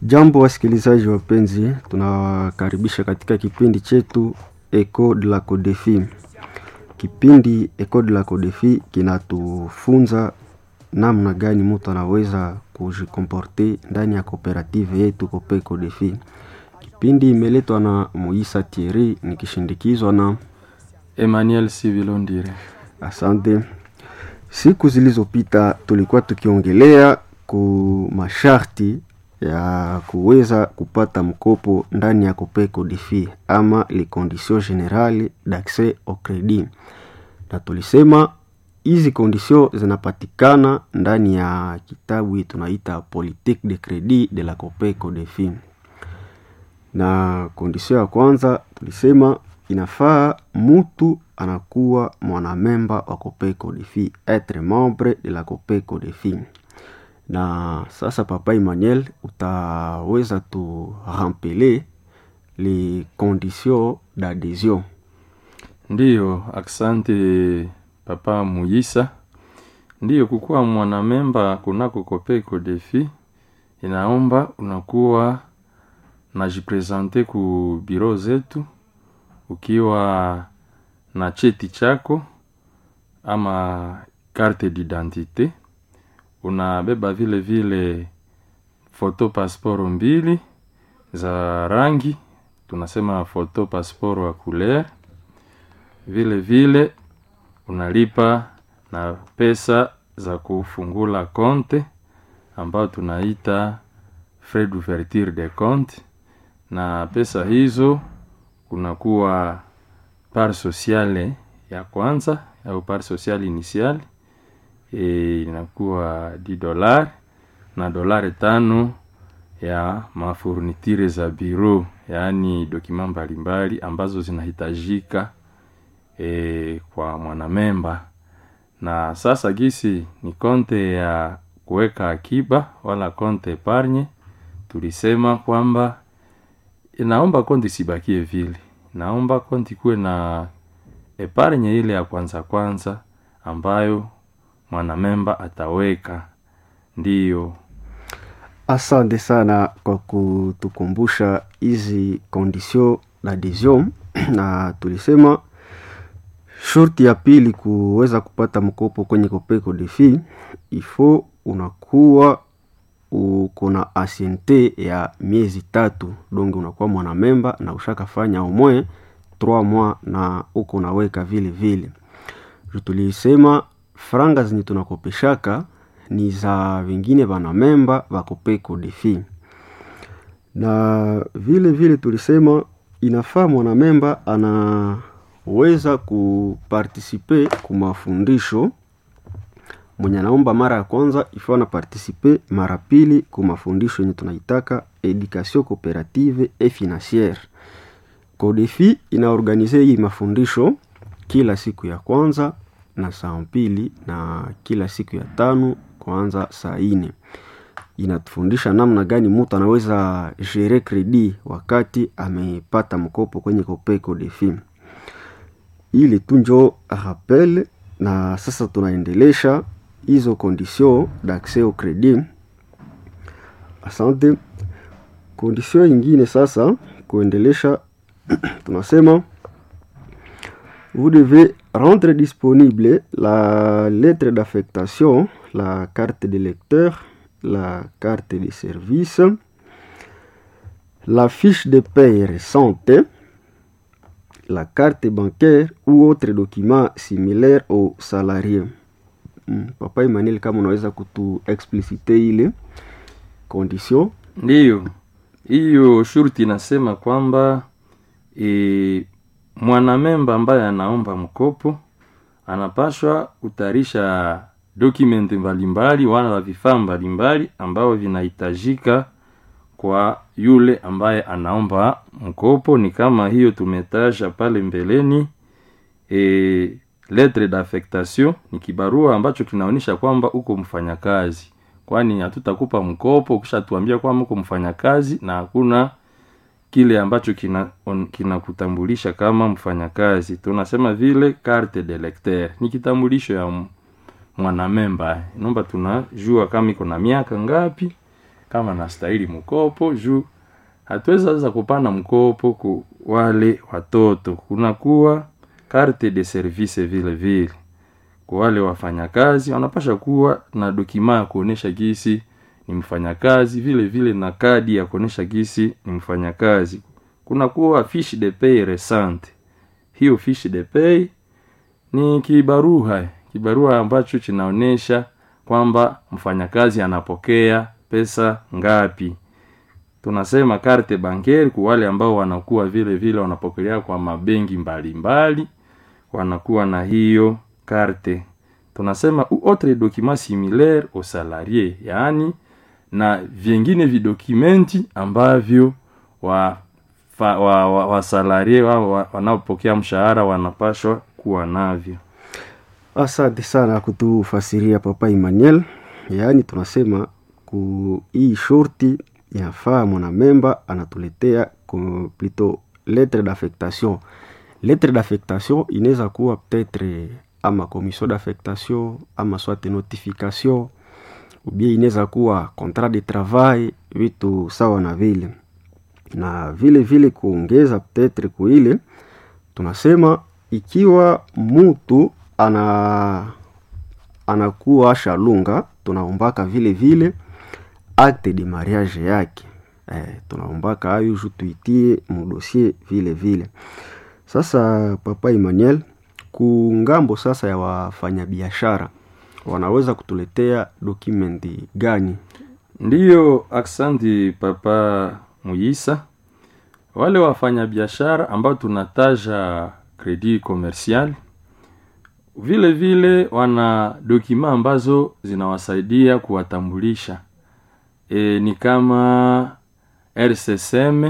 Jambo wasikilizaji wapenzi, tunawakaribisha katika kipindi chetu Eco de la Codefi. Kipindi Eco de la Codefi kinatufunza namna gani mtu anaweza kujikomporte ndani ya kooperative yetu Cope Codefi. Kipindi imeletwa na Moisa Thierry nikishindikizwa na Emmanuel Sivilondire. Asante. Siku zilizopita tulikuwa tukiongelea ku masharti ya kuweza kupata mkopo ndani ya Cope Codefi ama les conditions generales d'accès au credit, na tulisema hizi conditions zinapatikana ndani ya kitabu tunaita politique de credit de la Cope Codefi, na condition ya kwanza tulisema inafaa mutu anakuwa mwanamemba wa Cope Codefi, etre membre de la Cope Codefi. Na sasa Papa Emmanuel, utaweza tu rampeler les conditions d'adhesion. Ndiyo, aksante Papa Muyisa. Ndiyo, kukuwa mwanamemba kunako Cope Codefi inaomba unakuwa najipresente ku biro zetu ukiwa na cheti chako ama carte d'identité, unabeba vile vile foto pasiporo mbili za rangi, tunasema foto pasiporo wa couleur. Vile vile unalipa na pesa za kufungula konte ambayo tunaita frais d'ouverture de compte, na pesa hizo kunakuwa part sociale ya kwanza au part sociale initiale e, inakuwa di dolari na dolari tano ya mafurnitire za biro, yaani dokima mbalimbali ambazo zinahitajika e, kwa mwanamemba. Na sasa gisi ni konte ya kuweka akiba wala konte epargne, tulisema kwamba inaomba konti sibakie vile, naomba konti kuwe na epargne ile ya kwanza kwanza ambayo mwanamemba ataweka. Ndiyo, Asante sana kwa kutukumbusha hizi condition d'adhesion na tulisema shurti ya pili kuweza kupata mkopo kwenye Cope Codefi ifo unakuwa uko na anciente ya miezi tatu, donc unakuwa mwanamemba na ushakafanya omwe 3 mois na uko unaweka vile vile. Tulisema franga zenye tunakopeshaka ni za vingine vanamemba va Cope Codefi, na vile vile tulisema inafaa mwanamemba anaweza kupartisipe ku mafundisho mwenye anaomba mara ya kwanza ifaa na participe mara pili ku mafundisho yenye tunaitaka education cooperative et financiere. Codefi inaorganize hii mafundisho kila siku ya kwanza na saa mbili na kila siku ya tano kwanza saa ine. Inatufundisha namna gani mtu anaweza gere kredi wakati amepata mkopo kwenye Cope Codefi. Ili tu njo rappel, na sasa tunaendelesha hizo condition d'accès au credit. Asante. Condition ingine sasa kuendelesha tunasema vous devez rendre disponible la lettre d'affectation, la carte de lecteur, la carte de service, la fiche de paie récente, la carte bancaire ou autre document similaire au salarié. Hmm, Papa Emmanuel, kama unaweza kutu explicite ile condition. ndiyo hiyo shurti inasema kwamba e, mwanamemba ambaye anaomba mkopo anapashwa kutayarisha dokumenti mbalimbali wala vifaa mbalimbali ambavyo vinahitajika kwa yule ambaye anaomba mkopo. Ni kama hiyo tumetaja pale mbeleni e, lettre d'affectation ni kibarua ambacho kinaonyesha kwamba uko mfanyakazi, kwani hatutakupa mkopo ukishatuambia kwamba uko mfanyakazi na hakuna kile ambacho kina on- kinakutambulisha kama mfanyakazi. Tunasema vile carte de lecteur ni kitambulisho ya m- mwanamemba, naomba tunajua kama iko na miaka ngapi kama nastahili mkopo juu hatuwezi sasa kupana mkopo ku wale watoto kunakuwa carte de service vile vile kwa wale wafanyakazi wanapasha kuwa na dokima ya kuonesha gisi ni mfanyakazi vile vile na kadi ya kuonesha gisi ni mfanyakazi kunakuwa fiche de pay resante hiyo fiche de pay ni kibarua kibarua ambacho kinaonyesha kwamba mfanyakazi anapokea pesa ngapi tunasema carte bancaire kwa wale ambao wanakuwa vile vile wanapokelea kwa mabengi mbalimbali wanakuwa na hiyo carte tunasema ou autre document similaire au salarié yaani na vingine vidokumenti ambavyo wa fa, wa, wa, wa salarie wao wa, wanaopokea mshahara wanapashwa kuwa navyo asante sana kutufasiria papa Emmanuel. Yaani tunasema ku hii shorti inafaa mwanamemba anatuletea ku- plutôt lettre d'affectation. Lettre d'affectation inaweza kuwa peut-être ama commission d'affectation ama soit notification ou bien inaweza kuwa contrat de travail, vitu sawa na vile na vile vile kuongeza peut-être kuile tunasema ikiwa mtu ana anakuwa shalunga tunaombaka vile vile acte de mariage yake eh, tunaombaka hayo ju tuitie mudosie vile vile sasa papa Emmanuel kungambo sasa ya wafanyabiashara wanaweza kutuletea dokumenti gani ndiyo aksanti papa muyisa wale wafanyabiashara ambao tunataja credit commercial vile vile wana dokima ambazo zinawasaidia kuwatambulisha e, ni kama rcsm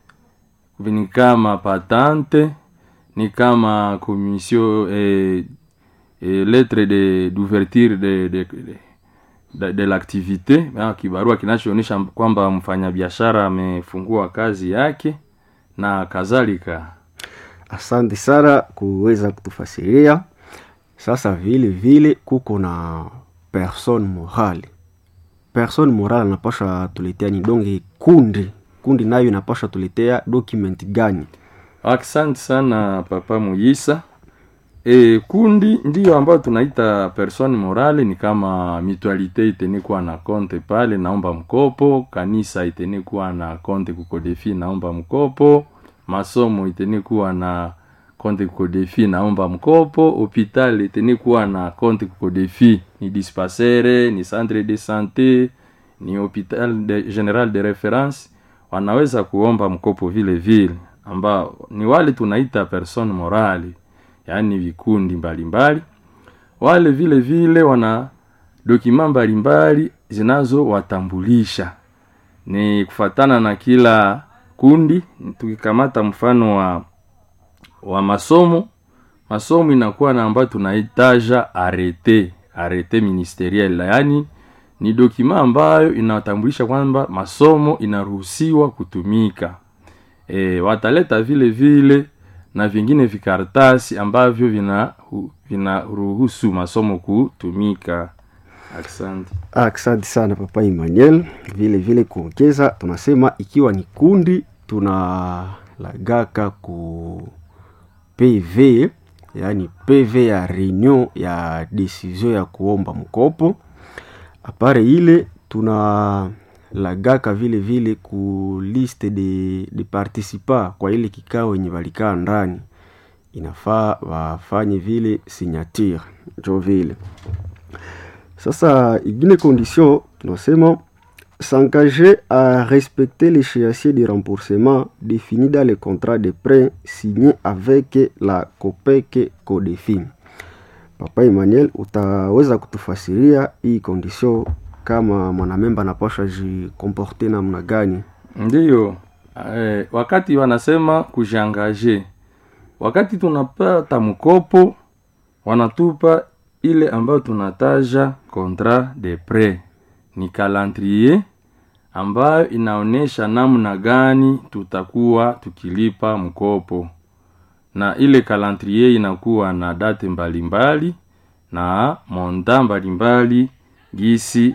ni kama patante ni kama commission e, e, lettre de d'ouverture de, de, de, de, de l'activité ah, kibarua kinachoonyesha kwamba mfanyabiashara amefungua kazi yake na kadhalika asante sana kuweza kutufasiria sasa vile vile kuko na personne morale personne morale anapasha tuletea ni donge kundi kundi nayo inapasha tuletea document gani asante sana papa muyisa e, kundi ndiyo ambayo tunaita persone morale ni kama mutualite itenikuwa na konte pale naomba mkopo kanisa itenikuwa na konte kukodefi naomba mkopo masomo itenikuwa na konte kukodefi naomba mkopo hopital itenikuwa na konte kukodefi ni dispasere ni centre de sante ni hopital de, general de reference wanaweza kuomba mkopo vile vile ambao ni wale tunaita persone morale yaani vikundi mbalimbali wale vile vile wana dokima mbalimbali zinazowatambulisha ni kufatana na kila kundi tukikamata mfano wa wa masomo masomo inakuwa na ambayo tunaitaja arete arete ministeriel yaani ni dokima ambayo inatambulisha kwamba masomo inaruhusiwa kutumika e, wataleta vile vile na vingine vikaratasi ambavyo vina vinaruhusu masomo kutumika asante asante sana papa Emmanuel vile vile kuongeza tunasema ikiwa ni kundi tunalagaka ku PV yaani PV ya reunion ya decision ya kuomba mkopo apare ile tuna lagaka vile vile ku liste de, de participa kwa ile kikao wenye walikaa ndani inafaa wafanye vile signature njo vile sasa ingine condition tunasema s'engager à respecter l'échéancier de remboursement défini dans le contrat de prêt signé avec la COPEC CODEFI. Papa Emmanuel, utaweza kutufasiria hii condition kama mwanamemba anapasha jikomporte namna gani? ndiyo eh, wakati wanasema kujiangaje wakati tunapata mkopo wanatupa ile ambayo tunataja contrat de prêt ni calendrier ambayo inaonyesha namna gani tutakuwa tukilipa mkopo na ile calendrier inakuwa na date mbalimbali na monta mbalimbali gisi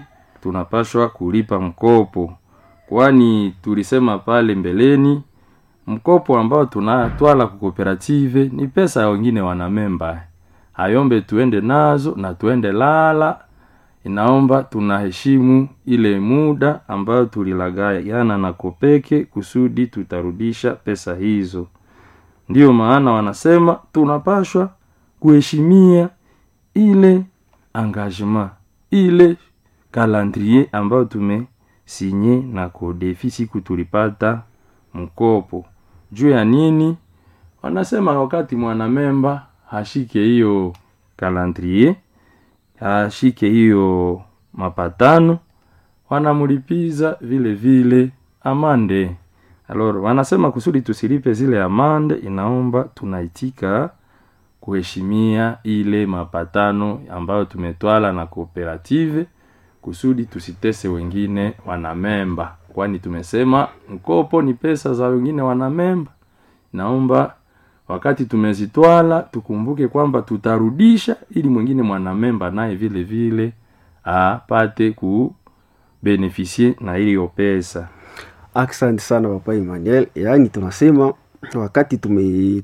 tunapashwa kulipa mkopo kwani tulisema pale mbeleni mkopo ambao tunatwala kukooperative ni pesa ya wengine wanamemba hayombe tuende nazo na tuende lala inaomba tunaheshimu ile muda ambayo tulilagayana na kopeke kusudi tutarudisha pesa hizo ndiyo maana wanasema tunapashwa kuheshimia ile engagement ile calendrier ambayo tumesinye na kodefi siku tulipata mkopo juu ya nini wanasema wakati mwanamemba hashike hiyo calendrier ashike hiyo mapatano wanamlipiza vile vile amande alor wanasema kusudi tusilipe zile amande inaomba tunaitika kuheshimia ile mapatano ambayo tumetwala na kooperative kusudi tusitese wengine wanamemba kwani tumesema mkopo ni pesa za wengine wanamemba naomba wakati tumezitwala tukumbuke kwamba tutarudisha ili mwingine mwanamemba naye vile vile apate kubenefisie na hiyo pesa asante sana papa emmanuel yaani tunasema wakati tume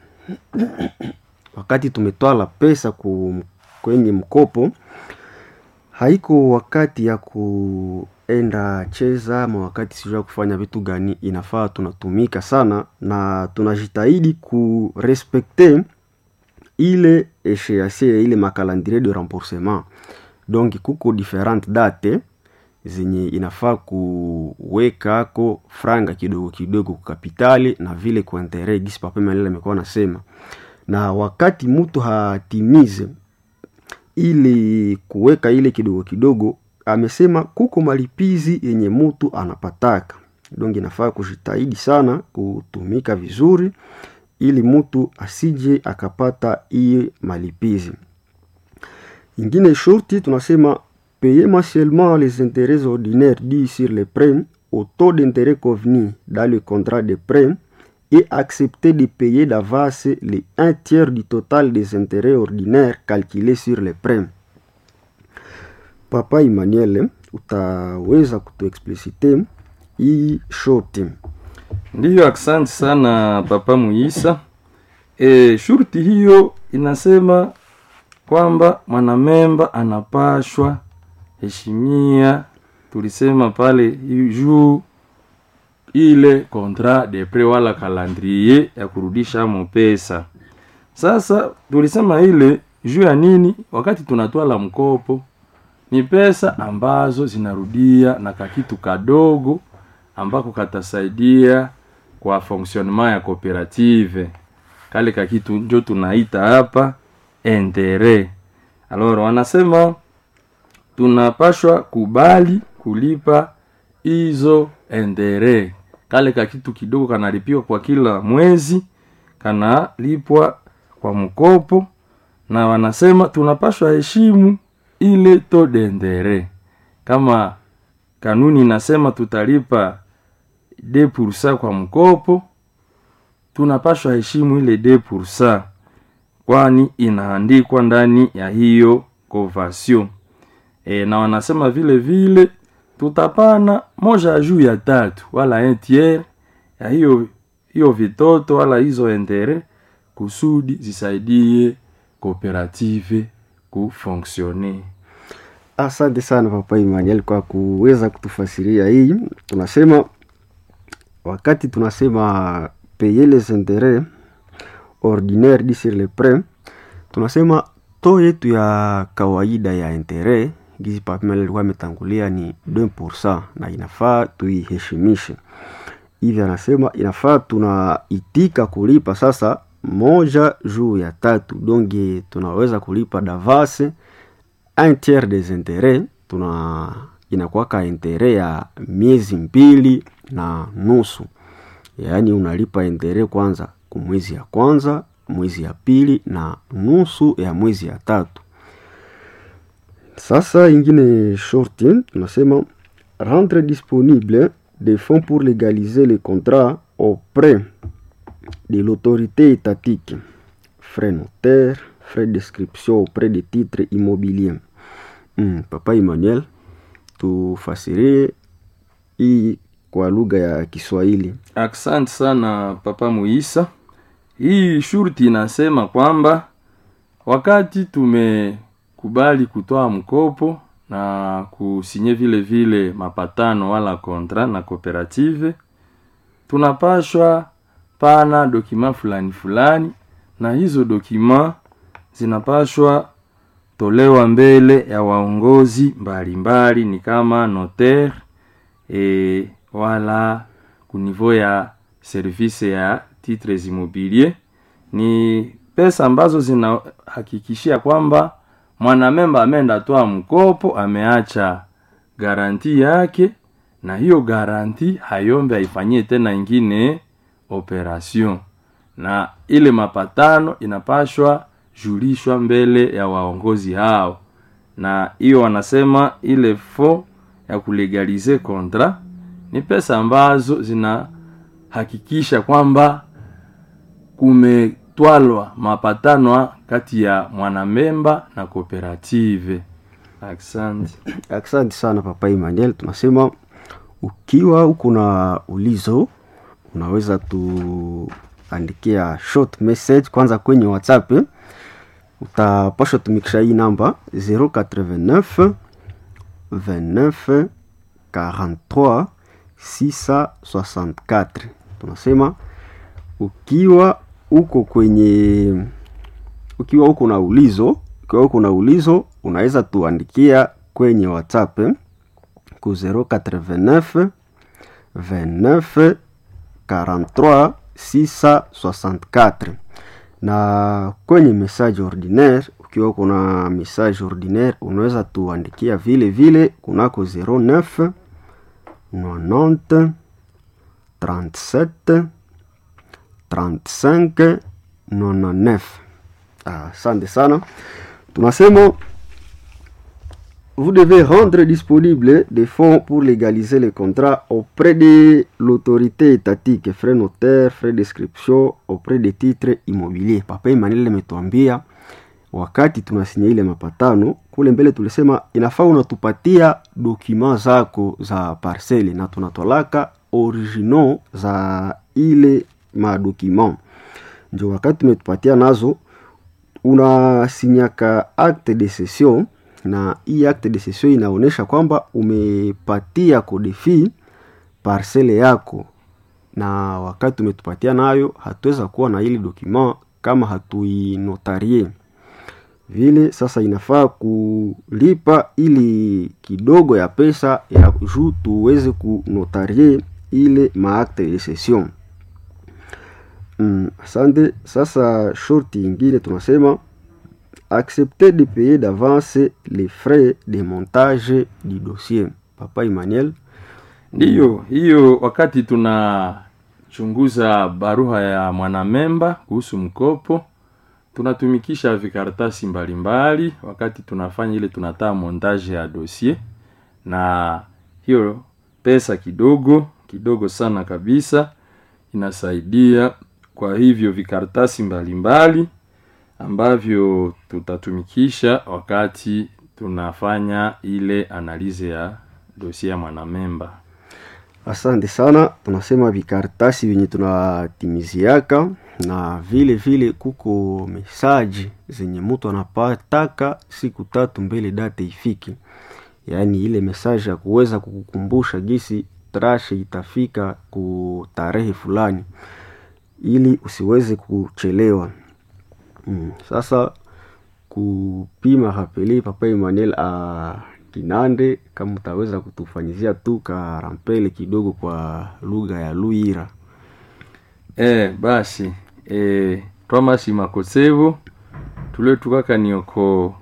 wakati tumetwala pesa ku, kwenye mkopo haiko wakati ya kuenda cheza ama wakati sijua kufanya vitu gani inafaa tunatumika sana na tunajitahidi kurespekte ile esheasie ya ile makalandrie de remboursement donc kuko different date zenye inafaa kuwekako franga kidogo kidogo kukapitali na vile kuentere gisi papemalele amekuwa nasema na wakati mtu hatimize ili kuweka ile kidogo kidogo amesema kuko malipizi yenye mtu anapataka donc inafaa kujitahidi sana kutumika vizuri ili mtu asije akapata iye malipizi ingine shurti tunasema payer mensuellement les intérêts ordinaires dus sur les prêts au taux d'intérêt convenu dans le contrat de prêt et accepter de payer d'avance les un tiers du total des intérêts ordinaires calculés sur les prêts. Papa Emmanuel, utaweza kutuexplicite hii shorti? ndiyo asante sana papa muisa e, shurti hiyo inasema kwamba mwanamemba anapashwa heshimia tulisema pale juu ile contrat de pre wala calendrier ya kurudisha mo pesa sasa tulisema ile juu ya nini wakati tunatwala mkopo ni pesa ambazo zinarudia na kakitu kadogo ambako katasaidia kwa fonctionnement ya cooperative kale kakitu njo tunaita hapa entere alors wanasema tunapashwa kubali kulipa hizo endere kale ka kitu kidogo kanalipiwa kwa kila mwezi kanalipwa kwa mkopo na wanasema tunapashwa heshimu ile to dendere kama kanuni inasema tutalipa de pursa kwa mkopo tunapashwa heshimu ile de pursa kwani inaandikwa ndani ya hiyo convention e, na wanasema vile vile tutapana moja juu ya tatu wala un tiers ya hiyo hiyo vitoto wala hizo entere kusudi zisaidie kooperative kufonksione Asante sana Papa Emmanuel kwa kuweza kutufasiria hii. Tunasema wakati tunasema payer les intérêts ordinaires du sur les prêts, tunasema to yetu ya kawaida ya intérêt gizi Papa Emmanuel alikuwa ametangulia ni 2% na inafaa tuiheshimishe. Hivi anasema inafaa tunaitika kulipa sasa moja juu ya tatu, donge tunaweza kulipa davase un tiers des intérêts tuna inakuwaka intere ya miezi mbili na nusu yaani unalipa intere kwanza ku mwezi ya kwanza mwezi ya pili na nusu ya mwezi ya tatu sasa ingine shorti tunasema rendre disponible des fonds pour légaliser les contrats auprès de l'autorité étatique frais notaires frais d'inscription auprès des titres immobiliers mm, papa emmanuel utufasirie hii kwa lugha ya Kiswahili. Asante sana Papa Muisa. Hii shurti inasema kwamba wakati tumekubali kutoa mkopo na kusinye vile vile mapatano wala kontra na kooperative, tunapashwa pana dokima fulani fulani, na hizo dokima zinapashwa tolewa mbele ya waongozi mbalimbali, ni kama notaire e, wala kunivo ya service ya titres immobilier. Ni pesa ambazo zinahakikishia kwamba mwanamemba ameenda toa mkopo, ameacha garanti yake, na hiyo garanti hayombe aifanyie tena ingine operation, na ile mapatano inapashwa julishwa mbele ya waongozi hao, na hiyo wanasema ile fo ya kulegalize kontra ni pesa ambazo zinahakikisha kwamba kumetwalwa mapatano kati ya mwanamemba na kooperative. Asante. Asante sana Papa Emmanuel. Tunasema ukiwa uko na ulizo, unaweza tuandikia short message kwanza kwenye WhatsApp eh. Utapasha tumikisha hii namba 089 29 43 664. Tunasema ukiwa uko kwenye ukiwa uko na ulizo ukiwa uko na ulizo unaweza tuandikia kwenye WhatsApp eh, ku 089 29 43 664 na kwenye message ordinaire ukiwa uko na message ordinaire unaweza tuandikia vile vile kunako 09 90 37 35 99. Asante sana. Tunasema vous devez rendre disponible des fonds pour légaliser les contrats auprès de l'autorité étatique, frais notaires, frais d'inscription auprès des titres immobiliers. Papa Emmanuel ametuambia wakati tunasinya ile mapatano kule mbele, tulisema inafaa unatupatia dokima zako za parcele na tunatolaka original za ile madokima, ndio wakati tumetupatia nazo, unasinyaka acte de cession na hii acte de cession inaonyesha kwamba umepatia kodefi parcele yako, na wakati umetupatia nayo, hatuweza kuwa na ile dokima kama hatuinotarie vile. Sasa inafaa kulipa ili kidogo ya pesa ya juu tuweze kunotarie ile maakte de cession. Mm, asante. Sasa shorti ingine tunasema accepter de payer d'avance les frais de montage du dossier. Papa Emmanuel, Ndiyo, hiyo wakati tunachunguza barua ya mwanamemba kuhusu mkopo, tunatumikisha vikaratasi mbalimbali wakati tunafanya ile tunataa montage ya dossier, na hiyo pesa kidogo kidogo sana kabisa inasaidia kwa hivyo vikaratasi mbalimbali ambavyo tutatumikisha wakati tunafanya ile analize ya dosie ya mwanamemba. asante sana. Tunasema vikaratasi vyenye tunatimiziaka na vile vile kuko mesaji zenye mtu anapataka siku tatu mbele date ifiki, yaani ile mesaji ya kuweza kukukumbusha gisi trashe itafika ku tarehe fulani ili usiweze kuchelewa. Mm. Sasa kupima rapeli Papa Emmanuel a Kinande, kama utaweza kutufanyizia tu karampele kidogo kwa lugha ya Luira. E, basi e, twamasi makosevo tule tukakani oko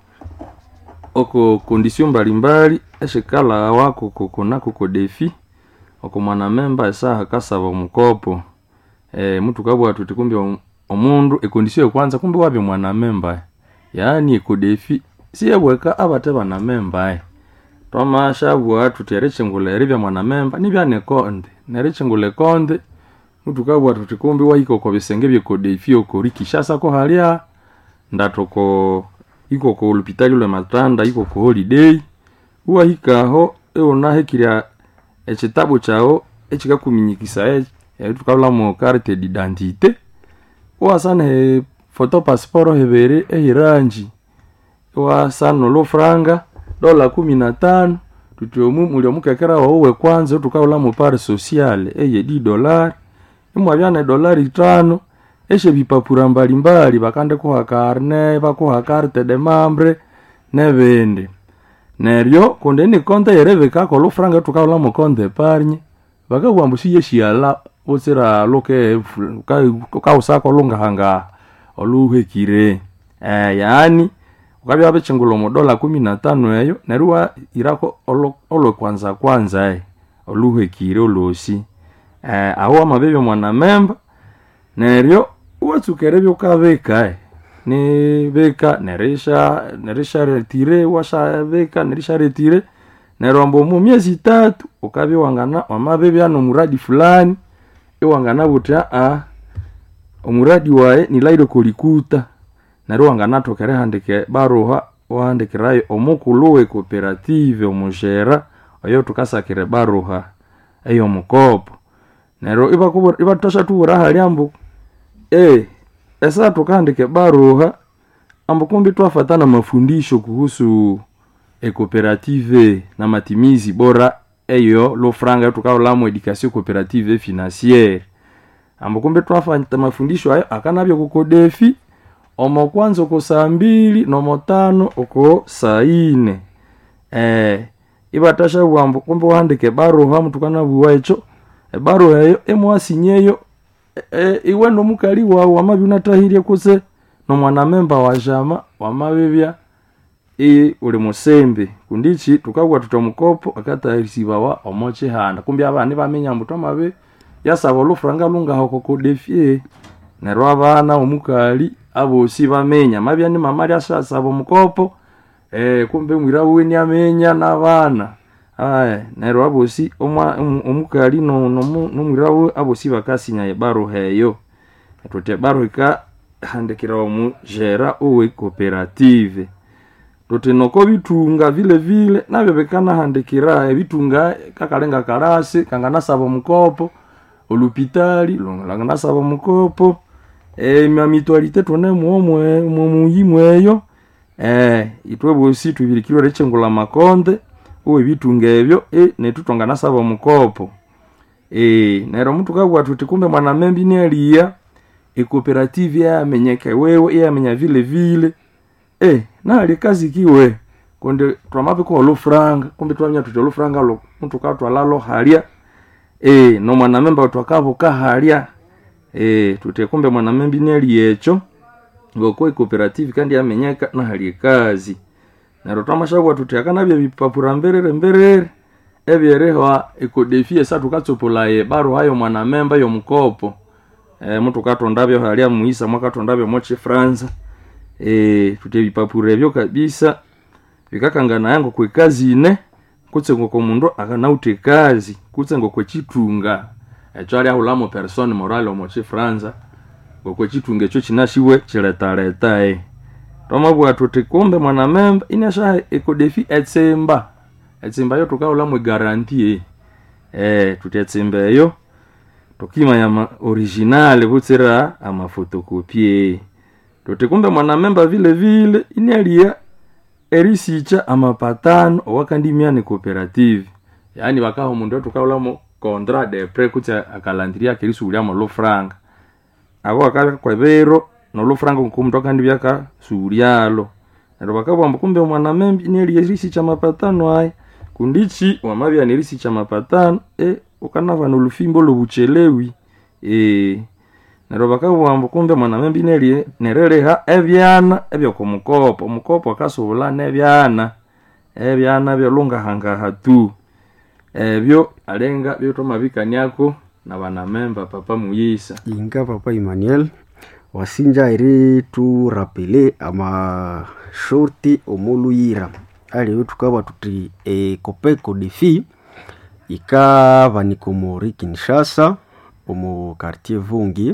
oko kondisio mbalimbali eshekala wako koko nako ko defi oko mwanamemba esaha kasaba omukopo e, mtu kabwa tuti kumbe om- omundu ekondisio ekwanza kumbe wabye mwanamemba yaani ekodefi siyebweka abate banamemba twamashabwa tuti erichingula eribya mwanamemba nibya nekonde nerichingula ekonde mtu kabwa tuti kumbe wahika oko bisenge byekodefi oko rikishasa ko halya ndatoko iko ko lupitali lwe matanda iko ko holiday uwahikaho eunahikirya ekitabu kyawu ekikakuminyikisa eki tukabulamu carte d'identité iwasana he photo passport hebere ehiranji iwasana olufranga dola kumi na tano tuti omu muli omukekera wawu wekwanza tukabulamu pare sociale eye di dolari imwabya ne dolari tano eshe bipapura mbalimbali bakandikuha karne bakuha carte de membre nebindi neryo kundi ni konte yerebekako olufranga tukabulamu konte epargne bakabughambu siyeshiala butsira luke kausako lungahanga oluhekire eh, yaani ukabya bichingula omudola kumi na tano eyo neryo wairako olwekwanza kwanza e oluhekire olosi eh, aho wamabebya mwana memba neryo iwatsukere byukabika e nibika nerisha nerisha retire washabika nerisha retire neryo ambu mu myezi itatu ukabya wangana wamabebya nomuradi fulani iwangana buti aa omuradi waye nilaire kolikuta neryo wanganathoka erihandika baruha wahandikirayo omukulu we cooperative omushera oyo tukasakire baruha eyomukopo neryo ibathasha tubura hali ambu e esa tukahandika baruha ambu kumbi twafatana mafundisho kuhusu ecooperative na matimizi bora eyo lufranga tukabulamu education cooperative financiere ambu kumbi twafata mafundisho ayo akanabya kukodefi omo kwanza oko saa mbili nomo tano oko saa ine eh, ibatasha bwambu kumbi wahandika ebaruha mutukanabuwa ekyo ebaruha eyo emwasinyeyo e, iwe nomukali wawu wamabya unatahirye kuse nomwana memba wa jama wamabibya iyi uli musembe kundichi tukabwa tuta omukopo akatahirisibawa omo chihanda kumbi abana bamenya mbu twamabe yasaba olufuranga lungaho kokodefye neryo abana omukali abosi bamenya mabya ni mama lyasasaba omukopo eh, kumbe mwira weni amenya n'abana aya neryo abosi omukali nomwira we abosi bakasinya ebaruha eyo tuti ebaruha ikahandikira omujera owe cooperative tuti noko bitunga vile vile nabyo bikanahandikira ebitunga kakalenga kalasi kanganasaba omukopo olupitali langanasaba omukopo emyamitwalite tune mumuyimu eyo eh, itwe bosi tubirikirwe rechengula makonde uwe bitunga ebyo e, netutonga nasaba omukopo e, neryo omuntu kabwa tuti kumbe mwana membi nialiya ecooperative yamenyeke wewe iyamenya vile vile e, nali kazi kiwe kundi twamabika olufuranga kumbe twamenya tuti olufuranga lo muntu katwalalo halya e, nomwana memba twakabuka halya e, tuti kumbe mwana membi niali ekyo ngoko ecooperative kandi yamenyeka nahali ekazi neryo twamashabwa tuti akanabya bipapura mberere mberere ebyerehwa ekodefi esa tukatsopolaye baruha yomwana memba yomukopo e, mutu katondabyo halya muisa mwakatondabyo mochifranza e, tuti ebipapura ebyo kabisa bikakangana yango kwekazi ine kutse ngoko mundu akanauta ekazi kutse ngokwechitunga ekyo ali ahulamo persone morale omochifranza ngokwechitunga ekyo kinashiwe chiletaleta e twamabwa tuti kumbe mwana memba inasha ekodefi etsimba etsimba yo tukahulamu egaranti e eh tuti etsimba eyo tukimanya ma original butsira amafotokopie tuti kumbe mwana memba vile vile inalia erisicha amapatano owakandimia ni cooperative yaani bakaho mundu tukahulamu contrat de pre kutse akalandiria kerisuuliamo lufranga abo akabya kwebero nolufranga nkumuntu akandi byakasuulyalo neryo bakabwamba kumbe mwana membi neli erisi cha mapatano aya kundichi wamabya nerisi cha mapatano e ukanava nolufimbo lobuchelewi e neryo bakabwamba kumbe mwana membi neli nereleha ebyana ebyokomukopo omukopo akasubula nebyana ebyana byolungahangaha tu ebyo alenga byotomabikaniako na banamemba papa muyisa inga papa emmanuel wasinja eri turapele amashorti omoluyira aliyo tukaba tuti ekopeko defi ikavanika omuri kinshasa omu quartier vungi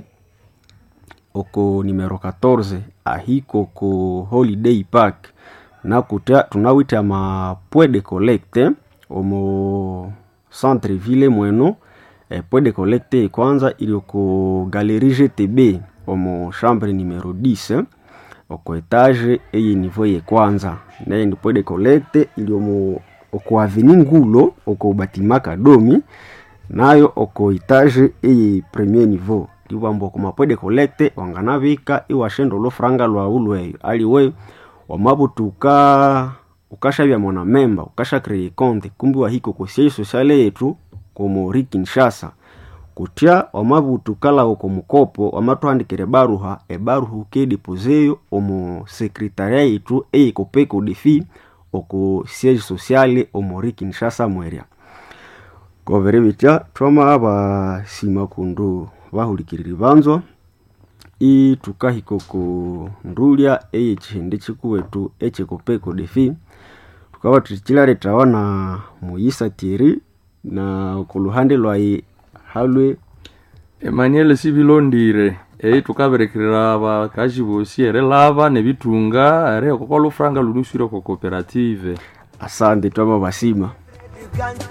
oko numero 14 ahiko ko holiday park nakuta tunawita amapwe de collecte omo centre ville mweno eh, point de collecte kwanza ili oko galerie gtb omo chambre numero 10 oko etage eye niveau ye kwanza naye ndi point de collecte ili omo oko aveni ngulo oko batima kadomi nayo oko etage eye premier niveau liwambo oko mapoint de collecte wanganavika iwashenda olufuranga lwawu lweyo aliwe wamabutuka ukashavya mwana memba ukasha kreye konte kumbi wahiko kosiai sosiale yetu komori kinshasa kutya wamabutukalawo komukopo wamathuhandikira ebaruha ebaruha ukedepozeyo omu sekretaria yetu eyikopeko defi oku siege sociale omori kinshasa mwerya kovere bitya twama basima kundu bahulikiriri banzwa itukahika oku ndulya eyekihindi kikuwetu ekikopeko defi tukaba tukilaretawa na muyisa tieri na okuluhande lwayi halwe emmanuel sibilondire eyi tukaberekerera bakazi bosi ere lava nebitunga ere okoko lufuranga lunuswire ko cooperative asante twama basima